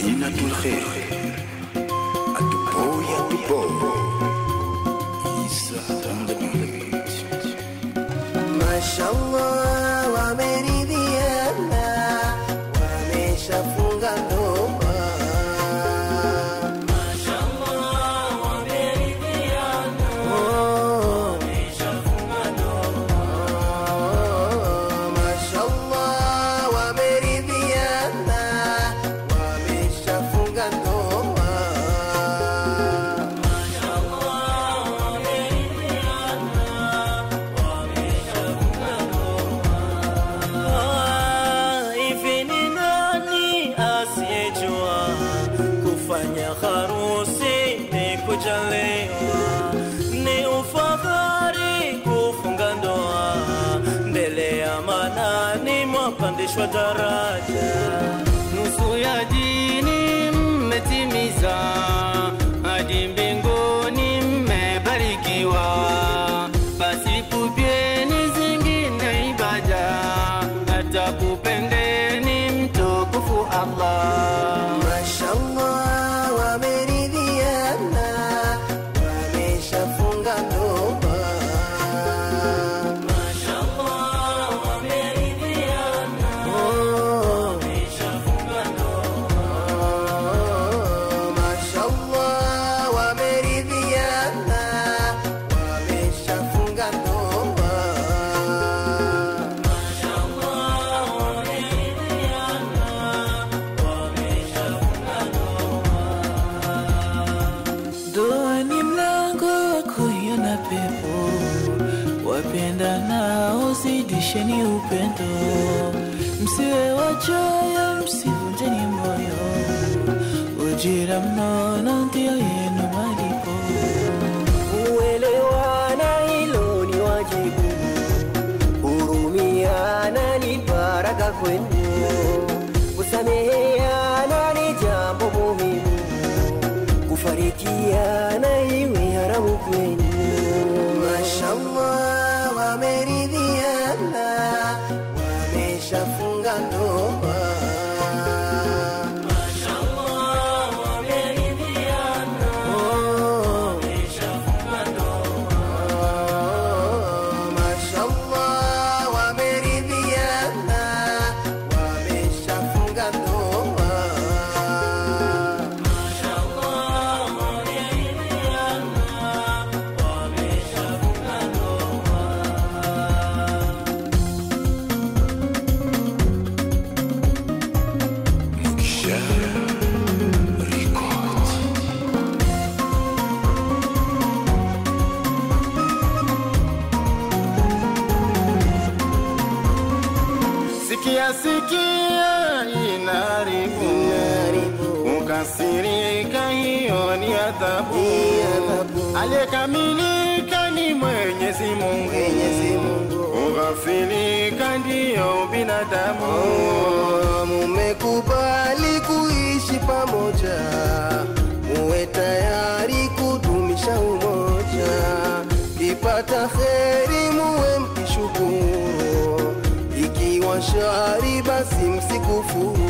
Madinatul Khair Atuboy Atuboy Isa on the beat Mashallah wameridhiana, wameshafunga ndoa. Oh, oh, mashallah wameridhiana, wameshafunga ndoa. Ah, hivi ni nani asiyejua kufanya harusi ni kujaliwa, ni ufadhari kufunga ndoa, mbele ya manani mwapandishwa daraja, nusu ya dini mmetimiza, hadi mbinguni mmebarikiwa. Basi pupieni zingine ibada, hata kupendeni mtukufu Allah. Mashallah wameridhiana, wameshafunga ndoa. Oh, oh, mashallah wameridhiana, wameshafunga ndoa. Ndoa ni mlango wa kuiona pepo, wapendanao zidisheni upendo, msiwe wachoyo, msivunjeni moyo, ujira mnono ndio yenu malipo. Kuelewana hilo ni wajibu, hurumiana ni baraka kwenu, kusameheana ni jambo muhimu, kufarikiana iwe haramu kwenu. Mashallah wameridhiana, wameshafunga ndoa. Oh, oh, mashallah wameridhiana, wameshafunga ndoa. Mukisha Record Sikia sikia inaribu, ukasirika, hiyo ni adhabu. Ni adhabu. Aliyekamilika ni Mwenyezi Mungu, Mwenyezi Mungu. ughafilika ndiyo binadamu. Oh, mumekubali kuishi pamoja, muwe tayari kudumisha umoja. Kipata kheri muwe mkishukuru, ikiwa shari basi msikufuru.